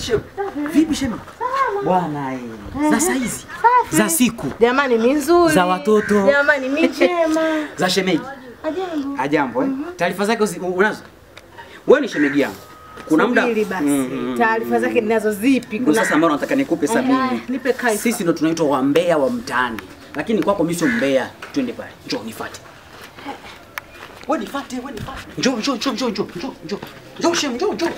shem. Vipi shem? Bwana eh. Za saizi. Za siku. Jamani mizuri. Za watoto. Jamani michema. Za shemeji. Ajambo. Ajambo eh. Taarifa zake uzi- unazo? Wewe ni shemeji yangu. Kuna muda Subiri basi. Mm, mm, mm. Taarifa zake ninazo zipi? Ndio sasa ambao nataka nikupe Aya, sabini. nipe kaifa. Sisi ndo tunaitwa wambea wa mtaani. Lakini kwako mimi sio mbea. Twende pale. Njoo nifuate. Wewe nifuate, wewe nifuate. Njoo, njoo, njoo, njoo, njoo, njoo, njoo. Njoo shem, njoo, njoo.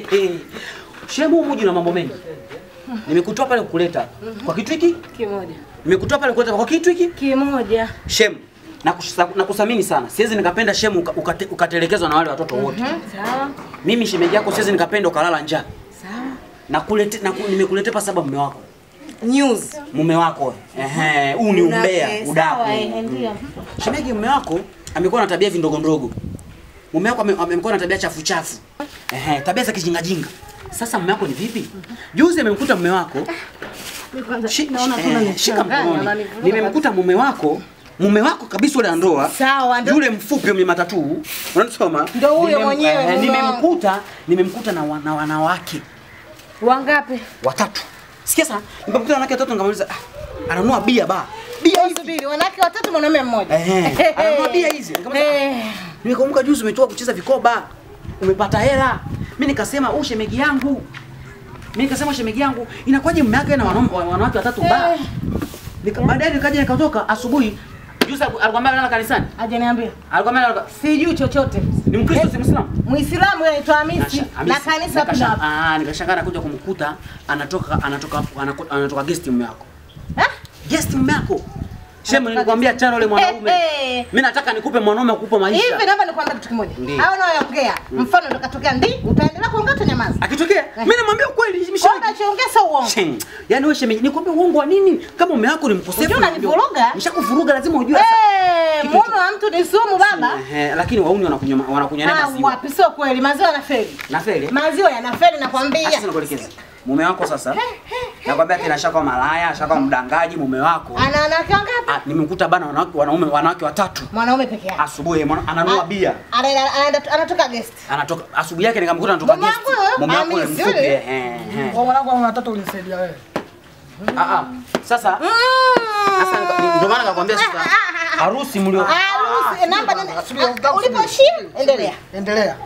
Shem huyu mji na mambo mengi. Nimekutoa pale kukuleta. Kwa kitu hiki? Kimoja. Nimekutoa pale kukuleta kwa kitu hiki? Kimoja. Shem, nakusa- nakuthamini sana. Siwezi nikapenda Shem uka- ukate- ukatelekezwa na wale watoto wote. Sawa. Mimi shemeji yako siwezi nikapenda ukalala njaa. Sawa. Nakulete na nimekuletea pa sababu mume wako. News. Mume wako. Ehe, huu ni umbea, Eh, udaku. Sawa, eh, ndio. Shemeji mume wako amekuwa na tabia vindogo ndogo. Mume wako ame- amekuwa na tabia chafu chafu. Ehe, tabia za kijinga jinga. Sasa mume wako ni vipi? Juzi amemkuta mume wako Mimi kwanza Shi- naona eh, kuna shika mkononi. Nimemkuta mume wako mume wako kabisa ule andoa Sawa, ndo- yule mfupi mwenye matatu unanisoma Ndo huyo Nimem- mwenyewe, eh, mume wangu. nimemkuta nimemkuta na wana, wanawake Wangapi? watatu sikia sana nimemkuta na wanawake watatu nikamuuliza ah, ananunua bia ba bia hivi Subiri, wanawake watatu mwanaume mmoja. Ehe, ananunua bia hizi Nikamwambia, ah, Eh. nimekumbuka juzi umetoka kucheza vikoba umepata hela mimi nikasema u shemegi yangu mimi nikasema shemeji yangu inakuwaje mume wake na wanaume- wanawake watatu ba Eh. Nika, baadaye nikaja nikatoka asubuhi. Juzi aliku- alikuwa amelala kanisani. Hajaniambia. Alikuwa amelala Sijui chochote. ni Mkristo si Muislamu? Muislamu anaitwa Hamisi Nasha- na Hamisi. kanisa Nikasha- tuna Ah, nikashangaa nakuja kumkuta anatoka anatoka anaku- anatoka guest mume wako. Eh? Guest mume wako. Shemu nilikwambia chana yule mwanaume. Eh, eh. Mimi nataka nikupe mwanaume akupe maisha. Hivi naomba nikwambie kitu kimoja. Ndiyo. Hao unaoongea, mfano ndo katokea ndi, utaendelea kuongea utanyamaza. Akitokea mimi namwambia ukweli Kwa mshemeji. unachoongea sio uongo. Shem. Yaani wewe shemeji nikwambia uongo wa nini? Kama mume wako ni mkosefu. Unajua unanivuruga? Nishakuvuruga lazima ujue Eh, Kitu- mume wa mtu ni sumu baba. Ehe, lakini wauni wanakunywa wanakunywa naye Ah, maziwa. wapi sio kweli. Maziwa yanafeli. Na feli. Maziwa yanafeli nakwambia. Sasa nikuelekeze. Mume wako sasa. Nakwambia tena shaka malaya, shaka mdangaji mume wako. Ana wanawake wangapi? Ah, nimemkuta bana wanawake wanaume wanawake watatu. Mwanaume peke yake. Asubuhi mwana- ananunua bia. Anaenda anaenda- anatoka guest. Anatoka asubuhi yake nikamkuta anatoka Mume guest. wangu huyo? Mume wako yule Hamisi mfupi. yule? eh, eh. Kwa mwanangu ana watoto ulisaidia wewe. Ah ah. Sasa sasa nika- ndio maana nikakwambia sasa harusi mlio Harusi namba nenda. subiri, utaka Ulipoishia endelea. Endelea.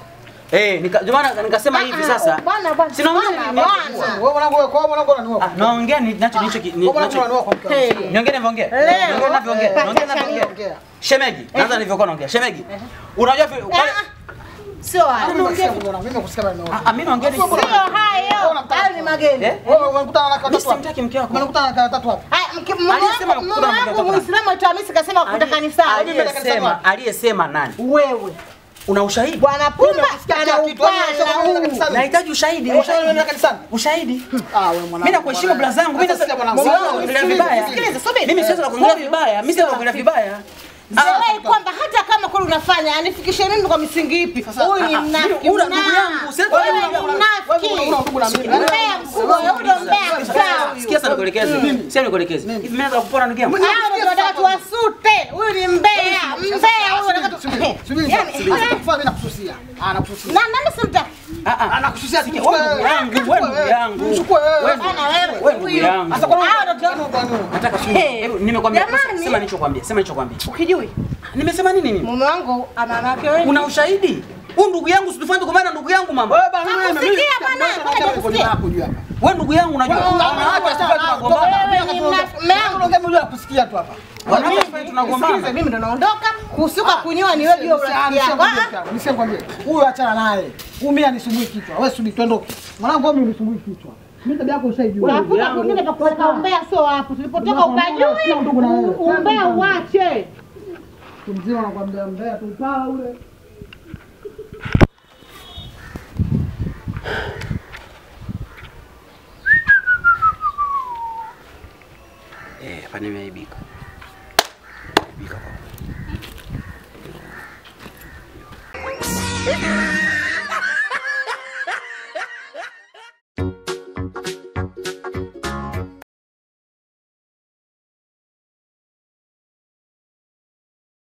eh nika ndio maana nikasema hivi sasa. Bwana bwana. Sina bwana, ongea ni- bwana. Wewe mwanangu wewe kwa mwanangu unaniua. Ah, naongea ni nacho nicho Wewe mwanangu nacho unaniua kwa mke wangu. Hey. Niongee navyoongea. Leo. Niongee navyoongea. Eh, Niongee pata navyoongea. Ongea. Shemeji, naanza nilivyokuwa naongea. Shemeji. Unajua vi- pale Ah, Sio hayo. Mimi nakusikia mwanangu, mimi nakusikia maneno. Ah, ah, mimi naongea ni Sio hayo. Hayo ni mageni. Eh? Wewe unakutana na Mimi watatu wapi? simtaki mke wako. Unakutana na watatu wapi? Haya, mke- mume Aliyesema wangu- kukutana mume na wangu mke wako Muislamu aitwa Hamisi kasema kukuta kanisani. Aliyesema aliyesema nani? Wewe. Una ushahidi? Bwana Pumba Umesikia ana kila kitu, wewe unasema upana unaenda huu. kanisani. Nahitaji ushahidi, Wewe ushahidi. unaenda kanisani? Ushahidi. Ah, wewe mwanangu. Mimi nakuheshimu bla zangu. Mimi Sasa sikia sasa mwanangu. siwezi Wewe kuongelea sikiliza, vibaya. sikiliza, subiri. Mimi siwezi kuongelea vibaya. Mimi siwezi kuongelea vibaya. Sielewi kwamba hata kama kweli unafanya anifikishe mimi kwa misingi ipi? Huyu ni ah, mnafiki. mimi- una ndugu mna- yangu, siwezi Wewe kuongea ni ndugu yangu. mnafiki. Wewe una ndugu na mimi. Mbea mkubwa, wewe ndio mbea mchawi. Sikia sana nikuelekeze. Sikia nikuelekeze. Hivi mimi naweza kupona ndugu yangu? Hao ndio wanataka tuwasute. Huyu ni mbea, mbea huyu anataka tu- Subiri, subiri. Yaani, Sasa eh, kufanya mimi nakususia. Ah, nakususia. na nani simtaki? Ah ah. Anakususia Sikia, wewe ndugu yangu, wewe ndugu yangu. Mchukue wewe. Wewe Bana wewe, wewe ndugu huyu. yangu. Sasa kwa nini Hao ndio tu- Nataka sema. Hebu nimekwambia. Jamani. Sema nilichokwambia. Sema nilichokwambia. Ukijui Nimesema nini mimi? mume wangu ana wanawake wengi. Una ushahidi? Huyu ndugu yangu situfanye tugombane na ndugu yangu mama. Wewe bana mimi mimi. Nakusikia bana, mbona nakusikia? Hapo juu hapa. Wewe ndugu yangu unajua. Wanawake wasifanye tunagombana. Wewe ni mnafiki. Mume wangu Unaongea mimi kusikia tu hapa. Wanawake wasifanye tunagombana. Sikiliza, mimi ndo naondoka. Kusuka kunyoa ni wewe ndio urafiki yako. Ah, ah. Nisikwambie. Huyu achana naye. Huyu mimi anisumbui kichwa. Wewe subiri tuondoke. Mwanangu wewe unisumbui kichwa. Mimi tabia yako ushaijua. Unakuta kwingine pa kuweka umbea sio hapo. Tulipotoka Sina ndugu na ukajui. wewe. Umbea uache. Mzima anakuambia mbea tu pala ule. Eh, hapa nimeaibika. Nimeaibika kwa.